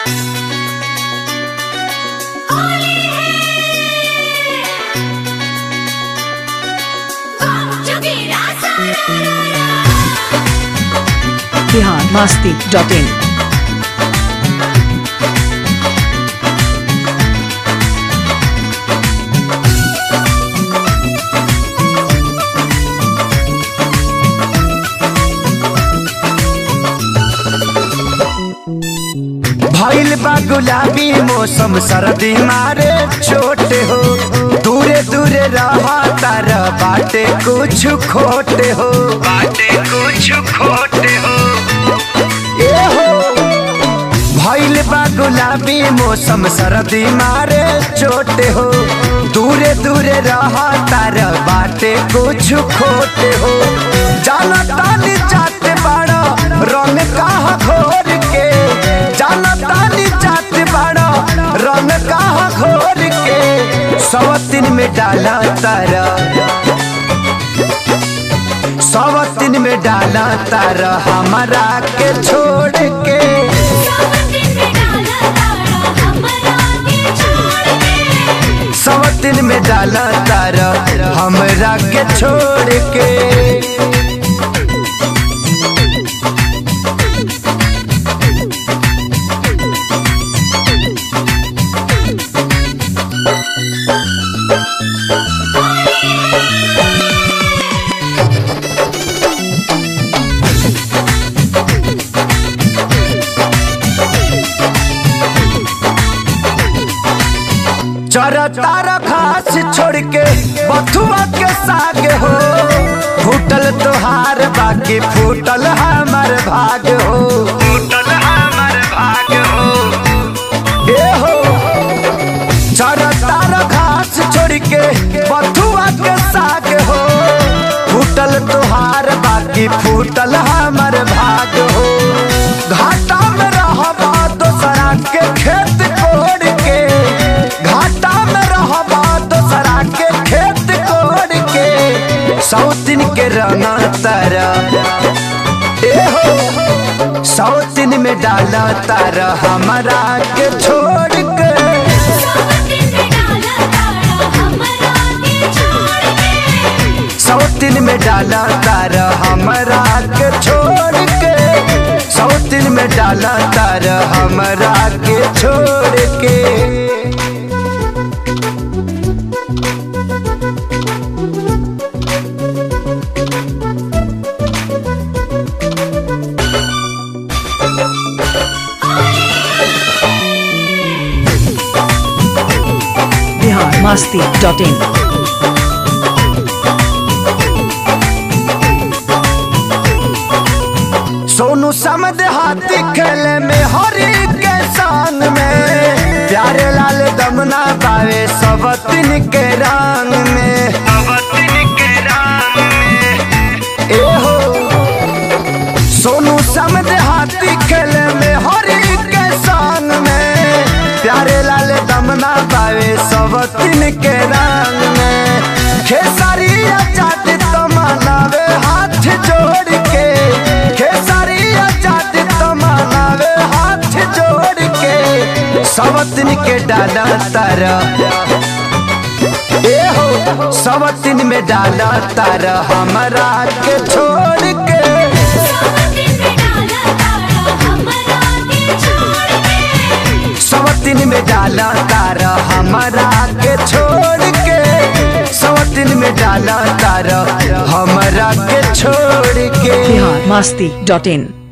Bihar Masti dot इन भइल बा गुलाबी मौसम सर्दी मारे छोट हो दूरे दूरे रहा तार बाटे कुछ खोटे हो बाटे कुछ खोटे हो ए हो भइल बा गुलाबी मौसम सर्दी मारे छोटे हो दूरे दूरे रहा तार बाटे कुछ खोटे हो जाना तानी जाते बाड़ा रंग कहा घोर के जाना तानी जाते बाड़ा रंग कहा घोर के सवतिन में डाला तारा सवतिन में डाला तारा हमारा के छोड़ के सवतिन में डाला तारा हमरा के छोड़ के चरा तारा घास छोड़ के बथुआ के साग हो फूटल तोहार बाकी फूटल हमार भाग हो फूटल हमार भाग हो ए हो चरा तारा घास छोड़ के बथुआ के साग हो फूटल तोहार बाकी फूटल हमार भाग हो घाटा में रहबा दोसरा के खेत कोड़ के घाटा में रहबा दोसरा के खेत कोड़ के सौतिन के रंगा तारा ए हो सौतिन में डाला तारा हमारा के छोड़ के सौतिन में डाला तारा हमारा के छोड़ के सौतिन में डाला तारा हमारा के छोड़ के बिहार मस्ती डॉट इन सोनू समद हाथी खेले में हरी के शान में प्यारे लाल दमना पावे सबतिन के रंग में सबतिन के रंग में ए हो सोनू समद हाथी खेले में हरी के शान में प्यारे लाल दमना पावे सबतिन के रंग में खेसारी जाट तो मनावे हाथ जोड़ के खेसारी जाट तो मनावे हाथ जोड़ के सबतिन के डाला तारा ए हो सबतिन में डाला तारा हमारा के छोड़ के सवतिन में डाला तारा हमारा के छोड़ के सवतिन में डाला तारा हमारा के छोड़ के बिहार मस्ती डॉट इन